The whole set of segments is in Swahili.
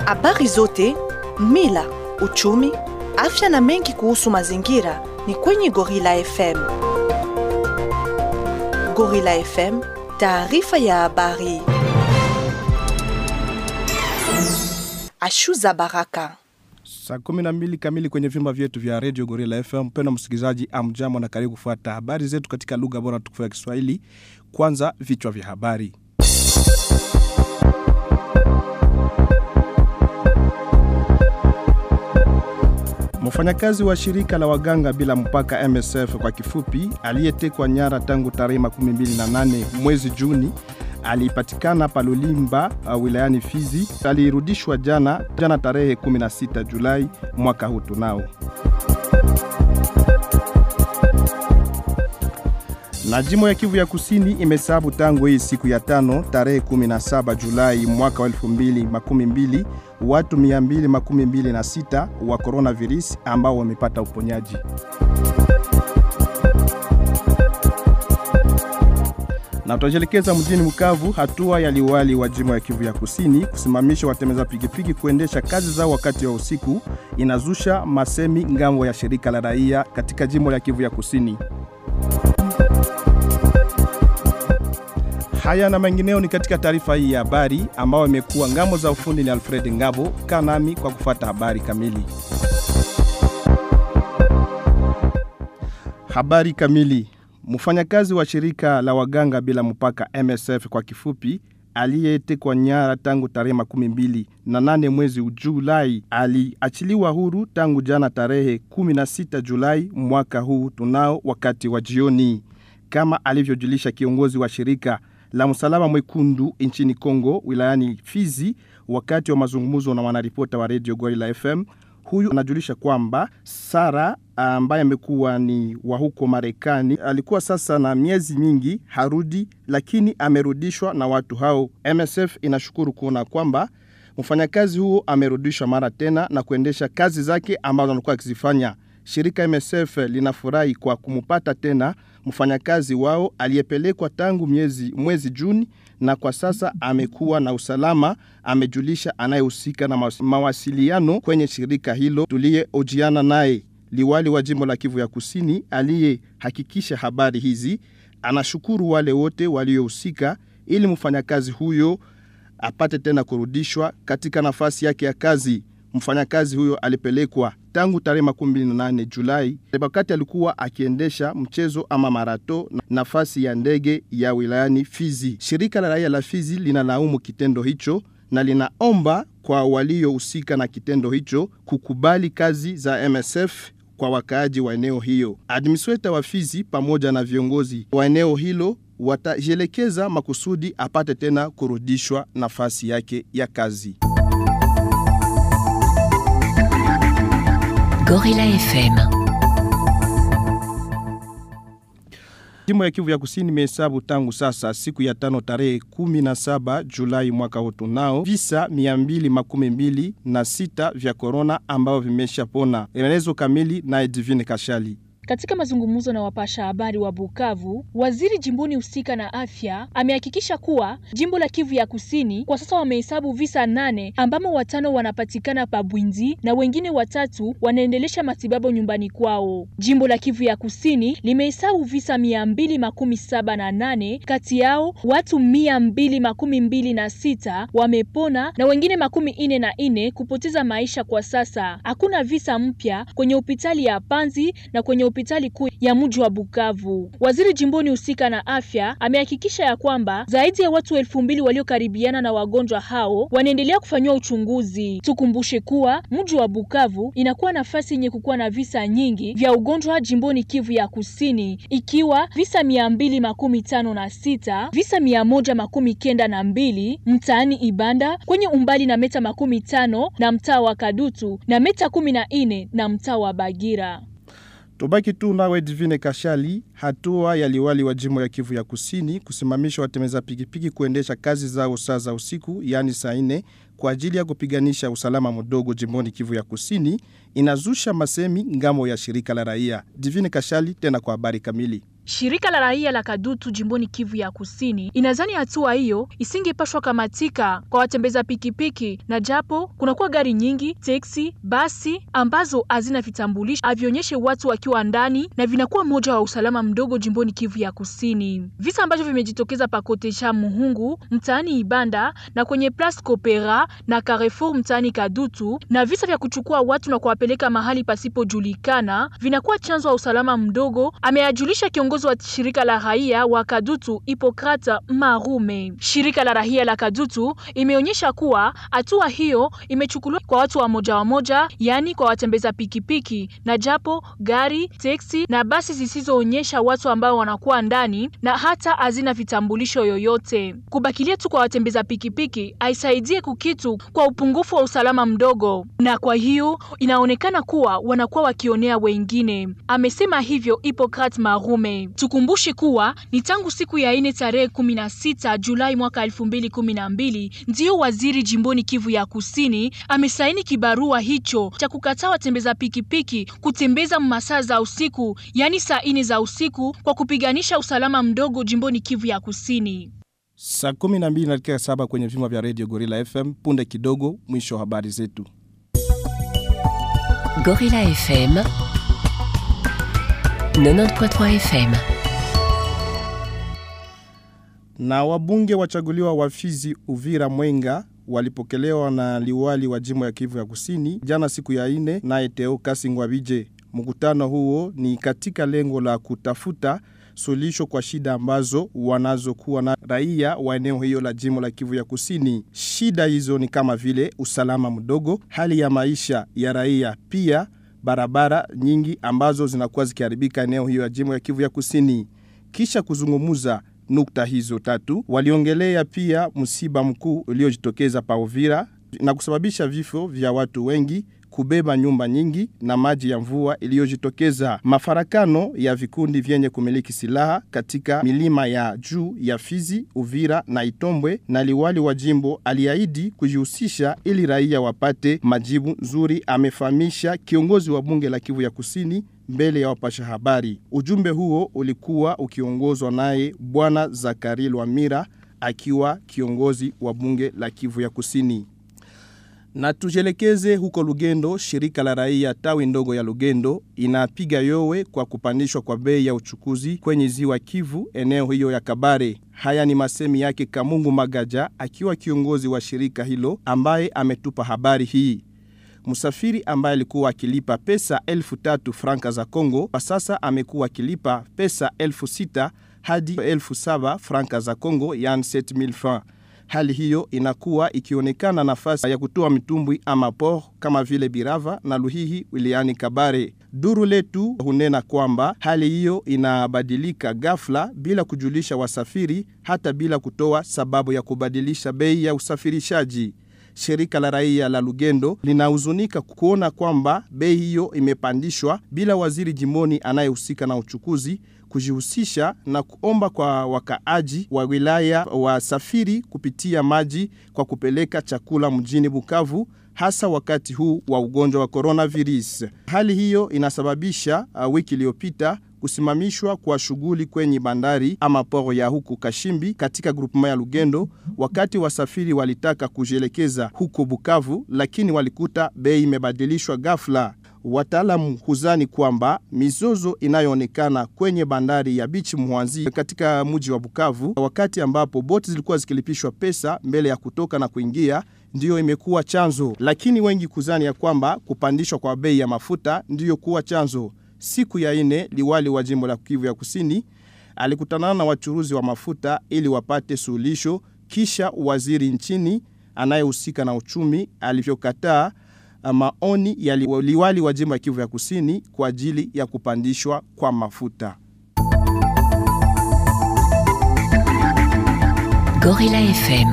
Habari zote, mila, uchumi, afya na mengi kuhusu mazingira ni kwenye Gorilla FM. Gorilla FM, taarifa ya habari. Ashuza Baraka. Saa kumi na mbili kamili kwenye vyumba vyetu vya redio Gorilla FM. Mpendwa msikilizaji, amjambo na karibu kufuata habari zetu katika lugha bora tukufu ya Kiswahili. Kwanza vichwa vya habari. Mfanyakazi wa shirika la waganga bila mpaka MSF kwa kifupi, aliyetekwa nyara tangu tarehe 28 mwezi Juni alipatikana Palulimba uh, wilayani Fizi. Alirudishwa jana jana tarehe 16 Julai mwaka huu tunao. Na jimbo ya Kivu ya Kusini imesabu tangu hii siku ya tano tarehe 17 Julai mwaka wa 2012 watu 226 wa coronavirus ambao wamepata uponyaji. Na tutajelekeza mjini Bukavu, hatua ya liwali wa jimbo ya Kivu ya Kusini kusimamisha watembeza pikipiki kuendesha kazi zao wakati wa usiku inazusha masemi ngambo ya shirika la raia katika jimbo la Kivu ya Kusini. Haya na mengineo ni katika taarifa hii ya habari ambayo imekuwa ngambo za ufundi ni Alfred Ngabo. Kaa nami kwa kufata habari kamili. Habari kamili. Mfanyakazi wa shirika la waganga bila mpaka MSF kwa kifupi aliyetekwa nyara tangu tarehe makumi mbili na nane mwezi Julai aliachiliwa huru tangu jana tarehe 16 Julai mwaka huu tunao wakati wa jioni, kama alivyojulisha kiongozi wa shirika la msalaba mwekundu nchini Kongo wilayani Fizi wakati wa mazungumzo na wanaripota wa Radio Gorilla FM. Huyu anajulisha kwamba Sara ambaye amekuwa ni wa huko Marekani alikuwa sasa na miezi mingi harudi, lakini amerudishwa na watu hao. MSF inashukuru kuona kwamba mfanyakazi huo amerudishwa mara tena na kuendesha kazi zake ambazo alikuwa akizifanya. Shirika MSF linafurahi kwa kumupata tena mfanyakazi wao aliyepelekwa tangu miezi mwezi Juni na kwa sasa amekuwa na usalama, amejulisha anayehusika na mawasiliano kwenye shirika hilo tuliyeojiana naye. Liwali wa jimbo la Kivu ya Kusini aliyehakikisha habari hizi anashukuru wale wote waliohusika ili mfanyakazi huyo apate tena kurudishwa katika nafasi yake ya kazi. Mfanyakazi huyo alipelekwa tangu tarehe 28 Julai wakati alikuwa akiendesha mchezo ama marato nafasi ya ndege ya wilayani Fizi. Shirika la raia la Fizi linalaumu kitendo hicho na linaomba kwa waliohusika na kitendo hicho kukubali kazi za MSF kwa wakaaji wa eneo hiyo. Administrator wa Fizi pamoja na viongozi wa eneo hilo watajielekeza makusudi apate tena kurudishwa nafasi yake ya kazi. Gorilla FM. Jimbo ya Kivu ya Kusini imehesabu tangu sasa siku ya tano tarehe 17 Julai mwaka huu tunao visa 226 na sita vya korona ambao vimeshapona. Maelezo kamili na Edivine Kashali. Katika mazungumzo na wapasha habari wa Bukavu, waziri jimboni husika na afya amehakikisha kuwa jimbo la Kivu ya Kusini kwa sasa wamehesabu visa nane ambamo watano wanapatikana Pabwinzi na wengine watatu wanaendelesha matibabu nyumbani kwao. Jimbo la Kivu ya Kusini limehesabu visa mia mbili makumi saba na nane kati yao watu mia mbili makumi mbili na sita wamepona na wengine makumi ine na ine kupoteza maisha. Kwa sasa hakuna visa mpya kwenye hospitali ya Panzi na kwenye hospitali kuu ya mji wa Bukavu. Waziri jimboni husika na afya amehakikisha ya kwamba zaidi ya watu elfu mbili waliokaribiana na wagonjwa hao wanaendelea kufanyiwa uchunguzi. Tukumbushe kuwa mji wa Bukavu inakuwa nafasi yenye kukuwa na visa nyingi vya ugonjwa jimboni Kivu ya Kusini, ikiwa visa mia mbili makumi tano na sita visa mia moja makumi kenda na mbili mtaani Ibanda kwenye umbali na meta makumi tano na mtaa wa Kadutu na meta kumi na nne na mtaa wa Bagira. Tubaki tu nawe Divine Kashali. Hatua ya liwali wa jimbo ya Kivu ya Kusini kusimamisha watembeza pikipiki kuendesha kazi zao saa za usiku, yaani saa nne, kwa ajili ya kupiganisha usalama mdogo jimboni Kivu ya Kusini inazusha masemi ngamo ya shirika la raia. Divine Kashali tena kwa habari kamili. Shirika la raia la Kadutu jimboni Kivu ya Kusini inadhani hatua hiyo isingepashwa kamatika kwa watembeza pikipiki, na japo kunakuwa gari nyingi, teksi, basi ambazo hazina vitambulisho havionyeshe watu wakiwa ndani na vinakuwa moja wa usalama mdogo jimboni Kivu ya Kusini. Visa ambavyo vimejitokeza pakotesha Muhungu mtaani Ibanda na kwenye Place Copera na Carrefour mtaani Kadutu na visa vya kuchukua watu na kuwapeleka mahali pasipojulikana vinakuwa chanzo wa usalama mdogo, ameyajulisha kiongozi wa shirika la raia wa Kadutu Hipokrata Marume. Shirika la raia la Kadutu imeonyesha kuwa hatua hiyo imechukuliwa kwa watu wa moja wa moja, yaani kwa watembeza pikipiki, na japo gari, teksi na basi zisizoonyesha watu ambao wanakuwa ndani na hata hazina vitambulisho yoyote. Kubakilia tu kwa watembeza pikipiki haisaidie kukitu kwa upungufu wa usalama mdogo, na kwa hiyo inaonekana kuwa wanakuwa wakionea wengine. Amesema hivyo Hipokrat Marume. Tukumbushe kuwa ni tangu siku ya ine tarehe 16 Julai mwaka 2012 ndiyo waziri jimboni Kivu ya Kusini amesaini kibarua hicho cha kukataa watembeza pikipiki kutembeza masaa za usiku, yaani saa ine za usiku kwa kupiganisha usalama mdogo jimboni Kivu ya Kusini. Saa 12 na dakika saba kwenye vyuma vya Radio Gorilla FM. Punde kidogo, mwisho wa habari zetu. Gorilla FM 90.3 FM Na wabunge wachaguliwa wa Fizi, Uvira, Mwenga walipokelewa na liwali wa jimbo ya Kivu ya Kusini jana siku ya ine naye Teo Kasingwabije. Mkutano huo ni katika lengo la kutafuta suluhisho kwa shida ambazo wanazokuwa na raia wa eneo hiyo la jimbo la Kivu ya Kusini. Shida hizo ni kama vile usalama mdogo, hali ya maisha ya raia, pia barabara nyingi ambazo zinakuwa zikiharibika eneo hiyo ya jimbo ya Kivu ya Kusini. Kisha kuzungumuza nukta hizo tatu, waliongelea pia msiba mkuu uliojitokeza pa Uvira na kusababisha vifo vya watu wengi kubeba nyumba nyingi na maji ya mvua iliyojitokeza, mafarakano ya vikundi vyenye kumiliki silaha katika milima ya juu ya Fizi, Uvira na Itombwe, na liwali wa jimbo aliahidi kujihusisha ili raia wapate majibu nzuri, amefahamisha kiongozi wa bunge la Kivu ya Kusini mbele ya wapasha habari. Ujumbe huo ulikuwa ukiongozwa naye Bwana Zakari Lwamira akiwa kiongozi wa bunge la Kivu ya Kusini. Na tujelekeze huko Lugendo, shirika la raia tawi ndogo ya Lugendo inapiga yowe kwa kupandishwa kwa bei ya uchukuzi kwenye ziwa Kivu, eneo hiyo ya Kabare. Haya ni masemi yake Kamungu Magaja akiwa kiongozi wa shirika hilo ambaye ametupa habari hii. Msafiri ambaye alikuwa akilipa pesa elfu tatu franka za Kongo kwa sasa amekuwa akilipa pesa elfu sita hadi elfu saba franka za Kongo, yani 7000 francs. Hali hiyo inakuwa ikionekana nafasi ya kutoa mitumbwi ama port kama vile Birava na Luhihi wilayani Kabare. Duru letu hunena kwamba hali hiyo inabadilika ghafla bila kujulisha wasafiri, hata bila kutoa sababu ya kubadilisha bei ya usafirishaji. Shirika la raia la Lugendo linahuzunika kuona kwamba bei hiyo imepandishwa bila waziri jimoni anayehusika na uchukuzi kujihusisha na kuomba kwa wakaaji wa wilaya wasafiri kupitia maji kwa kupeleka chakula mjini Bukavu hasa wakati huu wa ugonjwa wa coronavirus. Hali hiyo inasababisha uh, wiki iliyopita kusimamishwa kwa shughuli kwenye bandari ama poro ya huku Kashimbi katika grupema ya Lugendo, wakati wasafiri walitaka kujielekeza huko Bukavu, lakini walikuta bei imebadilishwa ghafla. Wataalamu huzani kwamba mizozo inayoonekana kwenye bandari ya Bichi Mwanzi katika mji wa Bukavu, wakati ambapo boti zilikuwa zikilipishwa pesa mbele ya kutoka na kuingia, ndiyo imekuwa chanzo, lakini wengi kuzani ya kwamba kupandishwa kwa bei ya mafuta ndiyo kuwa chanzo. Siku ya ine, liwali wa jimbo la Kivu ya Kusini alikutana na wachuruzi wa mafuta ili wapate suluhisho, kisha waziri nchini anayehusika na uchumi alivyokataa maoni ya liwali wa jimbo ya Kivu ya Kusini kwa ajili ya kupandishwa kwa mafuta. Gorilla FM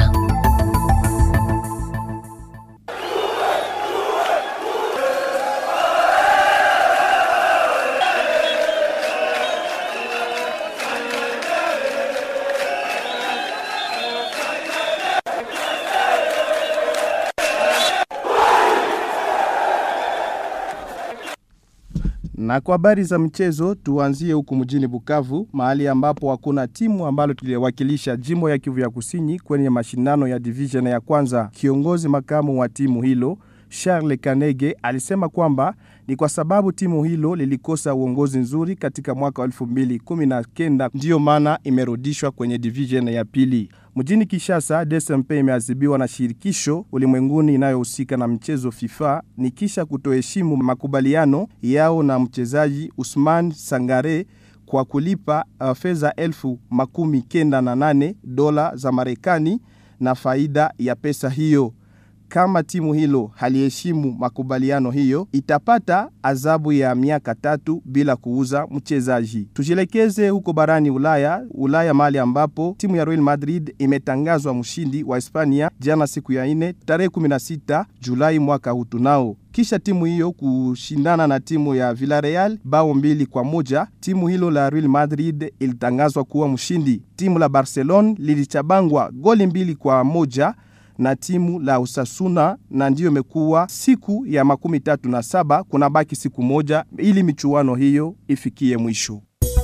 Na kwa habari za mchezo, tuanzie huku mjini Bukavu, mahali ambapo hakuna timu ambalo tuliwakilisha jimbo ya Kivu ya Kusini kwenye mashindano ya division ya kwanza. Kiongozi makamu wa timu hilo Charles Kanege alisema kwamba ni kwa sababu timu hilo lilikosa uongozi nzuri katika mwaka wa 2019 ndiyo maana imerudishwa kwenye division ya pili. Mjini Kishasa, DSMP imeadhibiwa na shirikisho ulimwenguni inayohusika na mchezo FIFA ni kisha kutoheshimu makubaliano yao na mchezaji Usman Sangare kwa kulipa uh, fedha elfu makumi kenda na nane dola za Marekani na faida ya pesa hiyo kama timu hilo haliheshimu makubaliano hiyo itapata adhabu ya miaka tatu bila kuuza mchezaji. Tujielekeze huko barani Ulaya, Ulaya mahali ambapo timu ya Real Madrid imetangazwa mshindi wa Hispania jana siku ya ine tarehe 16 Julai mwaka huu tunao kisha timu hiyo kushindana na timu ya Villarreal bao mbili kwa moja. Timu hilo la Real Madrid ilitangazwa kuwa mshindi. Timu la Barcelona lilichabangwa goli mbili kwa moja na timu la Usasuna na ndiyo imekuwa siku ya makumi tatu na saba. Kuna baki siku moja ili michuano hiyo ifikie mwisho.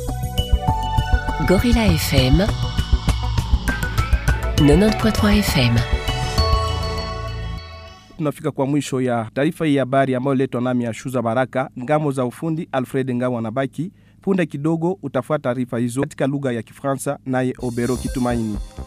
Gorilla FM 90.3 FM tunafika kwa mwisho ya taarifa hii ya habari ambayo letwa nami ya Shuza Baraka, ngamo za ufundi Alfred Ngamo anabaki punde kidogo. Utafuata taarifa hizo katika lugha ya Kifaransa naye Obero Kitumaini.